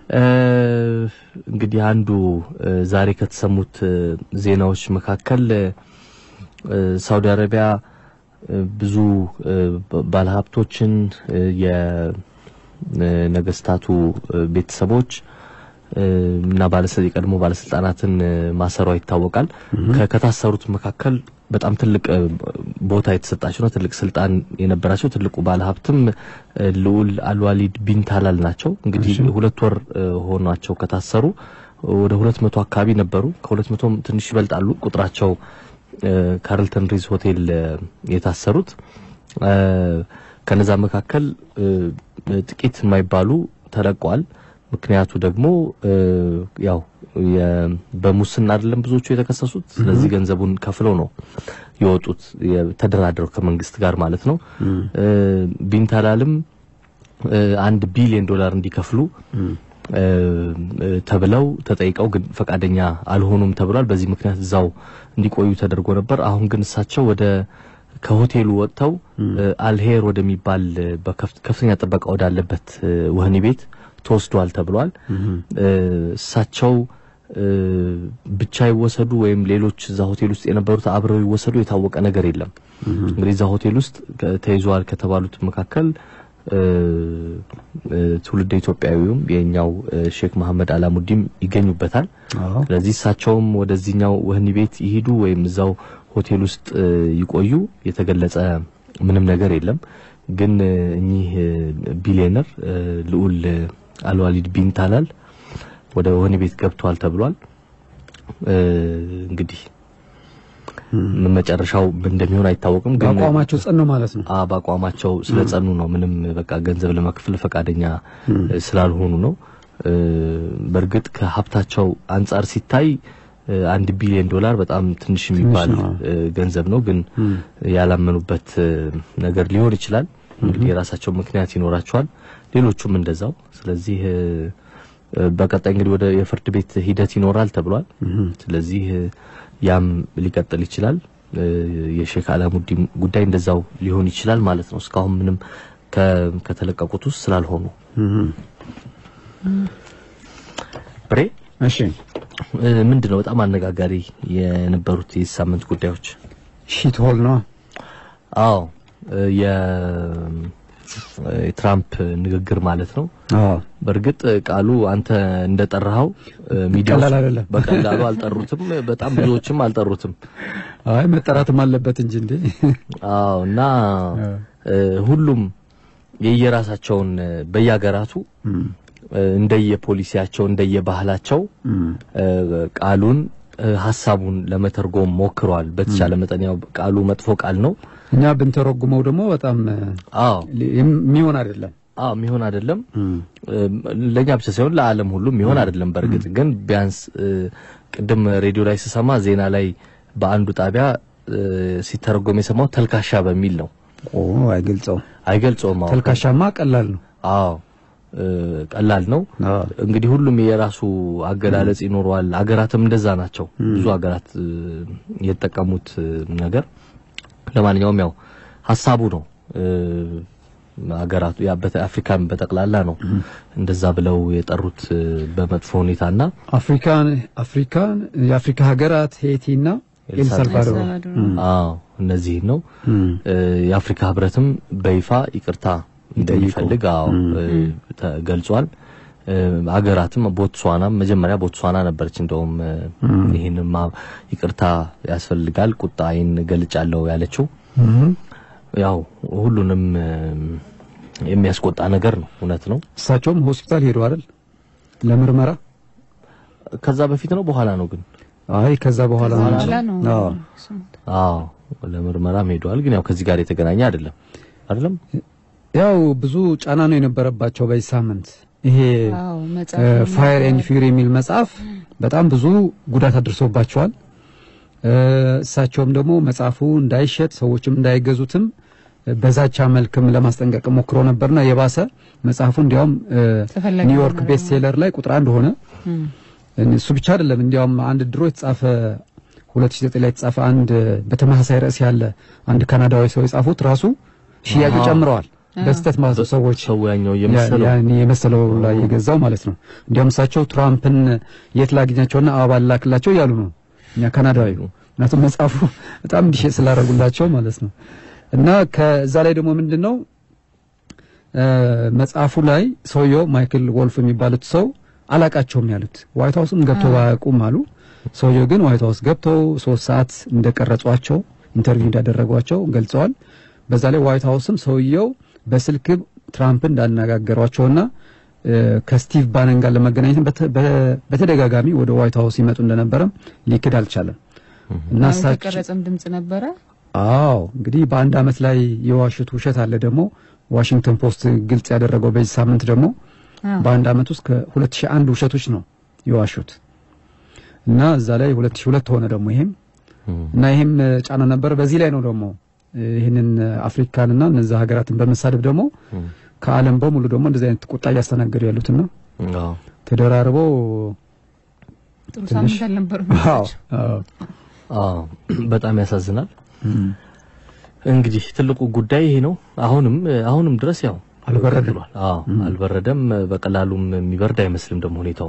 እንግዲህ አንዱ ዛሬ ከተሰሙት ዜናዎች መካከል ሳውዲ አረቢያ ብዙ ባለሀብቶችን የነገስታቱ ቤተሰቦች እና ባለስልጣን የቀድሞ ባለስልጣናትን ማሰሯ ይታወቃል። ከታሰሩት መካከል በጣም ትልቅ ቦታ የተሰጣቸው ነው። ትልቅ ስልጣን የነበራቸው ትልቁ ባለሀብትም ልዑል አልዋሊድ ቢን ታላል ናቸው። እንግዲህ ሁለት ወር ሆኗቸው ከታሰሩ ወደ ሁለት መቶ አካባቢ ነበሩ። ከሁለት መቶም ትንሽ ይበልጣሉ ቁጥራቸው ካርልተን ሪዝ ሆቴል የታሰሩት ከነዛ መካከል ጥቂት የማይባሉ ተለቀዋል። ምክንያቱ ደግሞ ያው በሙስና አይደለም ብዙዎቹ የተከሰሱት። ስለዚህ ገንዘቡን ከፍለው ነው የወጡት ተደራድረው ከመንግስት ጋር ማለት ነው። ቢንታላልም አንድ ቢሊዮን ዶላር እንዲከፍሉ ተብለው ተጠይቀው ግን ፈቃደኛ አልሆኑም ተብሏል። በዚህ ምክንያት እዛው እንዲቆዩ ተደርጎ ነበር። አሁን ግን እሳቸው ወደ ከሆቴሉ ወጥተው አልሄር ወደሚባል ከፍተኛ ጥበቃ ወዳለበት ወህኒ ቤት ተወስዷል ተብሏል። እሳቸው ብቻ ይወሰዱ ወይም ሌሎች እዛ ሆቴል ውስጥ የነበሩት አብረው ይወሰዱ የታወቀ ነገር የለም። እንግዲህ እዛ ሆቴል ውስጥ ተይዘዋል ከተባሉት መካከል ትውልድ ኢትዮጵያዊውም የኛው ሼክ መሐመድ አላሙዲም ይገኙበታል። ስለዚህ እሳቸውም ወደዚህኛው ወህኒ ቤት ይሂዱ ወይም እዛው ሆቴል ውስጥ ይቆዩ የተገለጸ ምንም ነገር የለም። ግን እኚህ ቢሊዮነር ልዑል አልዋሊድ ቢን ታላል ወደ ወህኒ ቤት ገብተዋል ተብሏል። እንግዲህ መጨረሻው እንደሚሆን አይታወቅም። ግን በአቋማቸው ጸኑ ማለት ነው። አዎ በአቋማቸው ስለጸኑ ነው። ምንም በቃ ገንዘብ ለመክፈል ፈቃደኛ ስላልሆኑ ነው። በእርግጥ ከሀብታቸው አንጻር ሲታይ አንድ ቢሊዮን ዶላር በጣም ትንሽ የሚባል ገንዘብ ነው። ግን ያላመኑበት ነገር ሊሆን ይችላል። እንግዲህ የራሳቸው ምክንያት ይኖራቸዋል። ሌሎቹም እንደዛው። ስለዚህ በቀጣይ እንግዲህ ወደ የፍርድ ቤት ሂደት ይኖራል ተብሏል። ስለዚህ ያም ሊቀጥል ይችላል። የሼክ አላሙዲን ጉዳይ እንደዛው ሊሆን ይችላል ማለት ነው። እስካሁን ምንም ከተለቀቁት ውስጥ ስላልሆኑ ብሬ እሺ ምንድነው በጣም አነጋጋሪ የነበሩት የዚህ ሳምንት ጉዳዮች? ሺት ሆል ነው። አዎ የትራምፕ ንግግር ማለት ነው። አዎ በእርግጥ ቃሉ አንተ እንደጠራኸው ሚዲያዎች ቀላል አይደለም። በቀላሉ አልጠሩትም። በጣም ብዙዎችም አልጠሩትም። አይ መጠራትም አለበት እንጂ እንዴ። አዎ እና ሁሉም የየራሳቸውን በየሀገራቱ እንደየፖሊሲያቸው እንደየባህላቸው ቃሉን ሀሳቡን ለመተርጎም ሞክረዋል። በተቻለ መጠን ያው ቃሉ መጥፎ ቃል ነው። እኛ ብንተረጉመው ደግሞ በጣም አዎ የሚሆን አይደለም። አዎ የሚሆን አይደለም። ለኛ ብቻ ሳይሆን ለዓለም ሁሉ የሚሆን አይደለም። በእርግጥ ግን ቢያንስ ቅድም ሬዲዮ ላይ ስሰማ ዜና ላይ በአንዱ ጣቢያ ሲተረጎም የሰማው ተልካሻ በሚል ነው። ኦ አይገልጸው አይገልጸውም። አዎ ተልካሻማ ቀላል ነው። አዎ ቀላል ነው። አዎ እንግዲህ ሁሉም የራሱ አገላለጽ ይኖረዋል። አገራትም እንደዛ ናቸው። ብዙ አገራት የተጠቀሙት ነገር ለማንኛውም ያው ሀሳቡ ነው። አገራቱ ያ አፍሪካን በጠቅላላ ነው እንደዛ ብለው የጠሩት በመጥፎ ሁኔታና አፍሪካን አፍሪካን የአፍሪካ ሀገራት ሄይቲና ኤልሳልቫዶር አዎ እነዚህ ነው። የአፍሪካ ህብረትም በይፋ ይቅርታ እንደሚፈልግ አዎ ተገልጿል። አገራትም ቦትስዋናም መጀመሪያ ቦትስዋና ነበረች እንደውም ይህንማ ይቅርታ ያስፈልጋል ቁጣዬን ገልጫለሁ ያለችው ያው ሁሉንም የሚያስቆጣ ነገር ነው። እውነት ነው። እሳቸውም ሆስፒታል ሄዱ አይደል ለምርመራ? ከዛ በፊት ነው በኋላ ነው ግን? አይ ከዛ በኋላ በኋላ ነው አዎ አዎ ለምርመራም ሄደዋል። ግን ያው ከዚህ ጋር የተገናኘ አይደለም አይደለም። ያው ብዙ ጫና ነው የነበረባቸው በዚህ ሳምንት። ይሄ አዎ መጽሐፍ ፋየር ኤንድ ፊውሪ የሚል መጽሐፍ በጣም ብዙ ጉዳት አድርሶባቸዋል። እሳቸውም ደግሞ መጽሐፉ እንዳይሸጥ ሰዎችም እንዳይገዙትም በዛቻ መልክም ለማስጠንቀቅ ሞክሮ ነበርና የባሰ መጽሐፉ እንዲያውም ተፈላጊ ኒውዮርክ ሆነ ቤስት ሴለር ላይ ቁጥር አንድ ሆነ። እሱ ብቻ አይደለም፣ እንዲያውም አንድ ድሮ የተጻፈ 2009 ላይ የተጻፈ አንድ በተመሳሳይ ርዕስ ያለ አንድ ካናዳዊ ሰው የጻፉት ራሱ ሽያጩ አዎ። ጨምረዋል። በስተት ማለት ነው ሰዎች ሰው ያኛው የመሰለው ያን የመሰለው ላይ የገዛው ማለት ነው። እንዲያውም እሳቸው ትራምፕን የት ላግኛቸውና አበባ ላክላቸው እያሉ ነው እኛ ካናዳዊ ምክንያቱም መጽሐፉ በጣም ዲሽ ስላደረጉላቸው ማለት ነው። እና ከዛ ላይ ደግሞ ምንድን ነው መጽሐፉ ላይ ሰውየው ማይክል ወልፍ የሚባሉት ሰው አላቃቸውም ያሉት ዋይት ሀውስም ገብተው ባያውቁም አሉ። ሰውየው ግን ዋይት ሀውስ ገብተው ሶስት ሰዓት እንደቀረጿቸው ኢንተርቪው እንዳደረጓቸው ገልጸዋል። በዛ ላይ ዋይት ሀውስም ሰውየው በስልክ ትራምፕን እንዳነጋገሯቸውና ከስቲቭ ባነን ጋር ለመገናኘት በተደጋጋሚ ወደ ዋይት ሀውስ ይመጡ እንደነበረም ሊክድ አልቻለም። እና እሳቸው የተቀረጸም ድምጽ ነበረ። አዎ እንግዲህ በአንድ አመት ላይ የዋሹት ውሸት አለ። ደግሞ ዋሽንግተን ፖስት ግልጽ ያደረገው በዚህ ሳምንት ደግሞ በአንድ አመት ውስጥ ከ2001 ውሸቶች ነው የዋሹት እና እዛ ላይ 2002 ሆነ ደግሞ ይሄም እና ይሄም ጫና ነበር። በዚህ ላይ ነው ደግሞ ይህንን አፍሪካንና እነዛ ሀገራትን በመሳደብ ደግሞ ከዓለም በሙሉ ደግሞ እንደዚህ አይነት ቁጣ እያስተናገዱ ያሉትና ተደራርበው ጥሩ ሳምንት አልነበረም። አዎ አዎ አዎ በጣም ያሳዝናል። እንግዲህ ትልቁ ጉዳይ ይሄ ነው። አሁንም አሁንም ድረስ ያው አልበረደም። ቀጥሏል። አዎ አልበረደም። በቀላሉም የሚበርድ አይመስልም ደግሞ ሁኔታው።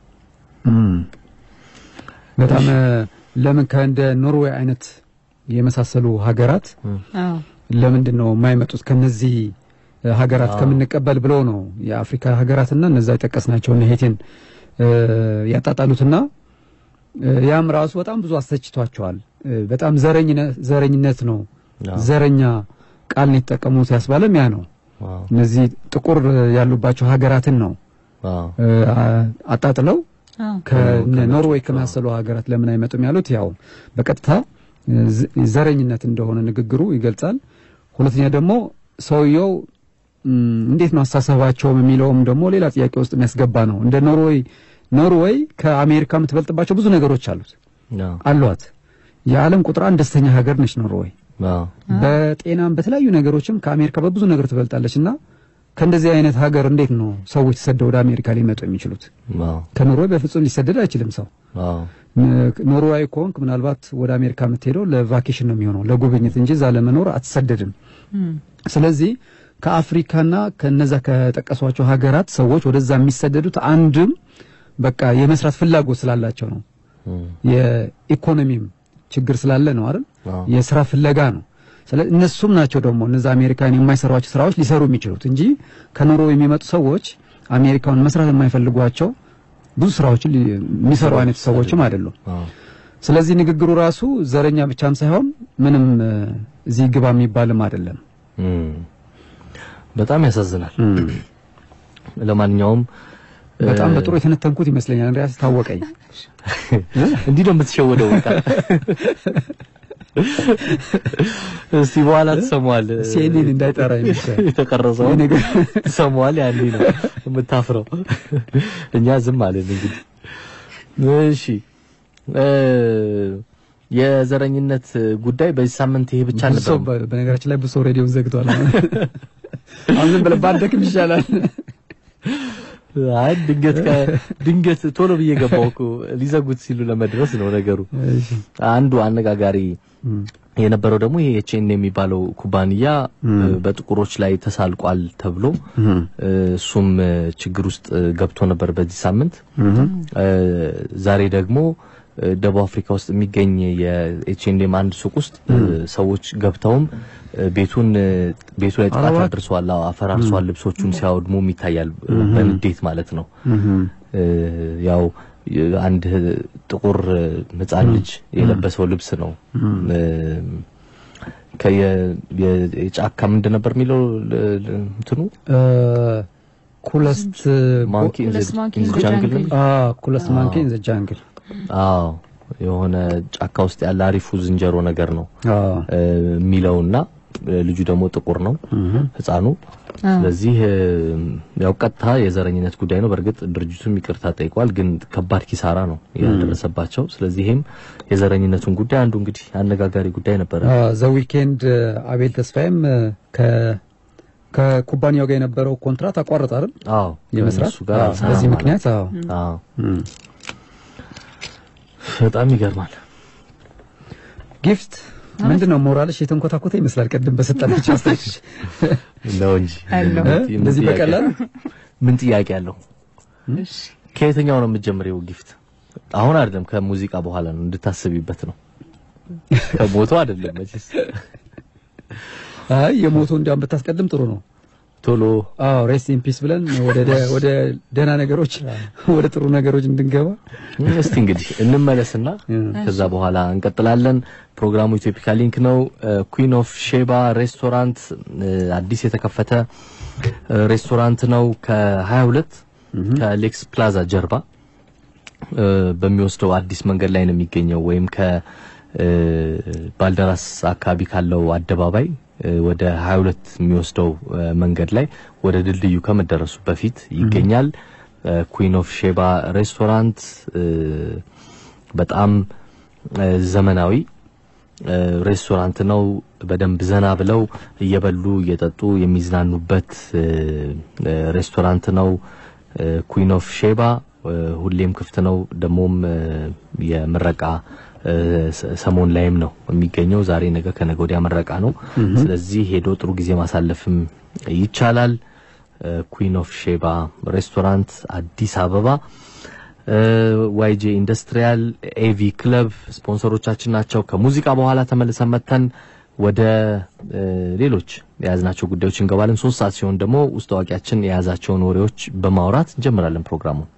በጣም ለምን ከእንደ ኖርዌይ አይነት የመሳሰሉ ሀገራት አዎ ለምንድን ነው የማይመጡት ከነዚህ ሀገራት ከምንቀበል ብለው ነው የአፍሪካ ሀገራትና እነዛ የጠቀስናቸውን ሄቴን ያጣጣሉትና ያም ራሱ በጣም ብዙ አስተችቷቸዋል። በጣም ዘረኝነት ነው ዘረኛ ቃል ነው የተጠቀሙት ያስባለም ያ ነው። እነዚህ ጥቁር ያሉባቸው ሀገራትን ነው አጣጥለው ከኖርዌይ ከመሳሰሉ ሀገራት ለምን አይመጡም ያሉት ያው በቀጥታ ዘረኝነት እንደሆነ ንግግሩ ይገልጻል። ሁለተኛ ደግሞ ሰውየው እንዴት ነው አስተሳሰባቸውም የሚለውም ደግሞ ሌላ ጥያቄ ውስጥ የሚያስገባ ነው። እንደ ኖርዌይ ኖርዌይ ከአሜሪካ የምትበልጥባቸው ብዙ ነገሮች አሉት አሏት። የዓለም ቁጥር አንድ ደስተኛ ሀገር ነች ኖርዌይ። በጤናም በተለያዩ ነገሮችም ከአሜሪካ በብዙ ነገር ትበልጣለች እና ከእንደዚህ አይነት ሀገር እንዴት ነው ሰዎች ተሰደው ወደ አሜሪካ ሊመጡ የሚችሉት? ከኖርዌይ በፍጹም ሊሰደድ አይችልም ሰው። ኖርዌይ ከሆንክ ምናልባት ወደ አሜሪካ የምትሄደው ለቫኬሽን ነው የሚሆነው ለጉብኝት እንጂ እዛ ለመኖር አትሰደድም። ስለዚህ ከአፍሪካና ከነዛ ከጠቀሷቸው ሀገራት ሰዎች ወደዛ የሚሰደዱት አንድም በቃ የመስራት ፍላጎት ስላላቸው ነው። የኢኮኖሚም ችግር ስላለ ነው አይደል? የስራ ፍለጋ ነው። ስለዚህ እነሱም ናቸው ደግሞ እነዛ አሜሪካን የማይሰሯቸው ስራዎች ሊሰሩ የሚችሉት እንጂ ከኖርዌይ የሚመጡ ሰዎች አሜሪካውን መስራት የማይፈልጓቸው ብዙ ስራዎችን የሚሰሩ አይነት ሰዎችም አይደሉም። ስለዚህ ንግግሩ ራሱ ዘረኛ ብቻም ሳይሆን ምንም እዚህ ግባ የሚባልም አይደለም። በጣም ያሳዝናል። ለማንኛውም በጣም በጥሩ የተነተንኩት ይመስለኛል። እንዲያስ ታወቀኝ። እንዲህ ነው የምትሸወደው። በቃ እስቲ በኋላ ትሰማዋል። ሲኤንኤን እንዳይጠራ ይመስላል የተቀረጸው ትሰማዋል። ያኔ ነው የምታፍረው። እኛ ዝም አለን እንግዲህ። እሺ የዘረኝነት ጉዳይ በዚህ ሳምንት ይሄ ብቻ ብዙ ሰው ነበር። በነገራችን ላይ ብዙ ሰው ሬዲዮን ዘግቷል። አሁን ዝም ብለህ ባደክም ይሻላል። አይ ድንገት ድንገት ቶሎ ብዬ ገባሁ እኮ ሊዘጉት ሲሉ ለመድረስ ነው ነገሩ። አንዱ አነጋጋሪ የነበረው ደግሞ ይሄ ኤችኤን የሚባለው ኩባንያ በጥቁሮች ላይ ተሳልቋል ተብሎ እሱም ችግር ውስጥ ገብቶ ነበር በዚህ ሳምንት። ዛሬ ደግሞ ደቡብ አፍሪካ ውስጥ የሚገኝ የኤችኤንኤም አንድ ሱቅ ውስጥ ሰዎች ገብተውም ቤቱን ቤቱ ላይ ጥቃት አድርሰዋል፣ አፈራርሰዋል፣ ልብሶቹን ሲያወድሙም ይታያል። በንዴት ማለት ነው። ያው አንድ ጥቁር ሕፃን ልጅ የለበሰው ልብስ ነው። የጫካ ምንድን ነበር የሚለው እንትኑ ኩለስት ማንኪ ኩለስት ማንኪ ኢን ዘ ጃንግል ጃንግል። ኩለስት ማንኪ ኢን ዘ ጃንግል አዎ የሆነ ጫካ ውስጥ ያለ አሪፉ ዝንጀሮ ነገር ነው አዎ የሚለውና ልጁ ደግሞ ጥቁር ነው ህፃኑ። ስለዚህ ያው ቀጥታ የዘረኝነት ጉዳይ ነው። በእርግጥ ድርጅቱም ይቅርታ ጠይቋል፣ ግን ከባድ ኪሳራ ነው ያደረሰባቸው። ስለዚህ ይሄም የዘረኝነቱን ጉዳይ አንዱ እንግዲህ አነጋጋሪ ጉዳይ ነበረ። ዘ ዊኬንድ አቤል ተስፋዬም ከ ከኩባንያው ጋር የነበረው ኮንትራት አቋረጠ አይደል? አዎ የመስራት ከእነሱ ጋር አዎ፣ አልሰራም በዚህ ማለት ምክንያት አዎ አዎ እም። በጣም ይገርማል። ጊፍት ምንድን ነው ሞራልሽ የተንኮታኮተ ይመስላል። ቅድም በሰጠናቸው አስተያየቶች ነው እንጂ አለው። ምን እ? እንደዚህ ጥያቄ- በቀላል ምን ጥያቄ አለው? እሺ ከየትኛው ነው የምትጀምሪው ጊፍት? አሁን አይደለም ከሙዚቃ በኋላ ነው እንድታስቢበት ነው። ከሞቶ አይደለም መቼስ አይ የሞቱ እንዲያውም ብታስቀድም ጥሩ ነው። ቶሎ አዎ ሬስት ኢን ፒስ ብለን ወደ ደ- ወደ ደህና ነገሮች ወደ ጥሩ ነገሮች እንድንገባ እስቲ እንግዲህ እንመለስና ከዛ በኋላ እንቀጥላለን። ፕሮግራሙ ኢትዮፒካ ሊንክ ነው። ኩዊን ኦፍ ሼባ ሬስቶራንት እ፣ አዲስ የተከፈተ እ፣ ሬስቶራንት ነው። ከ22 ከሌክስ ፕላዛ ጀርባ እ፣ በሚወስደው አዲስ መንገድ ላይ ነው የሚገኘው ወይም ከ እ፣ ባልደራስ አካባቢ ካለው አደባባይ እ፣ ወደ 22 የሚወስደው እ፣ መንገድ ላይ ወደ ድልድዩ ከመደረሱ በፊት ይገኛል። ኩዊን ኦፍ ሼባ ሬስቶራንት እ፣ በጣም እ፣ ዘመናዊ እ፣ ሬስቶራንት ነው። በደንብ ዘና ብለው እየበሉ እየጠጡ የሚዝናኑበት እ፣ እ፣ ሬስቶራንት ነው። ኩዊን ኦፍ ሼባ እ፣ ሁሌም ክፍት ነው። ደግሞም እ፣ የምረቃ እ፣ ሰ- ሰሞን ላይም ነው የሚገኘው። ዛሬ ነገ ከነገ ወዲያ ምረቃ ነው። ስለዚህ ሄዶ ጥሩ ጊዜ ማሳለፍም ይቻላል። ኩዊን ኦፍ ሼባ ሬስቶራንት አዲስ አበባ ዋይጄ ኢንዱስትሪያል ኤቪ ክለብ ስፖንሰሮቻችን ናቸው። ከሙዚቃ በኋላ ተመልሰን መተን ወደ እ፣ ሌሎች የያዝናቸው ጉዳዮች እንገባለን። ሶስት ሰዓት ሲሆን ደግሞ ውስጥ አዋቂያችን የያዛቸውን ወሬዎች በማውራት እንጀምራለን ፕሮግራሙን።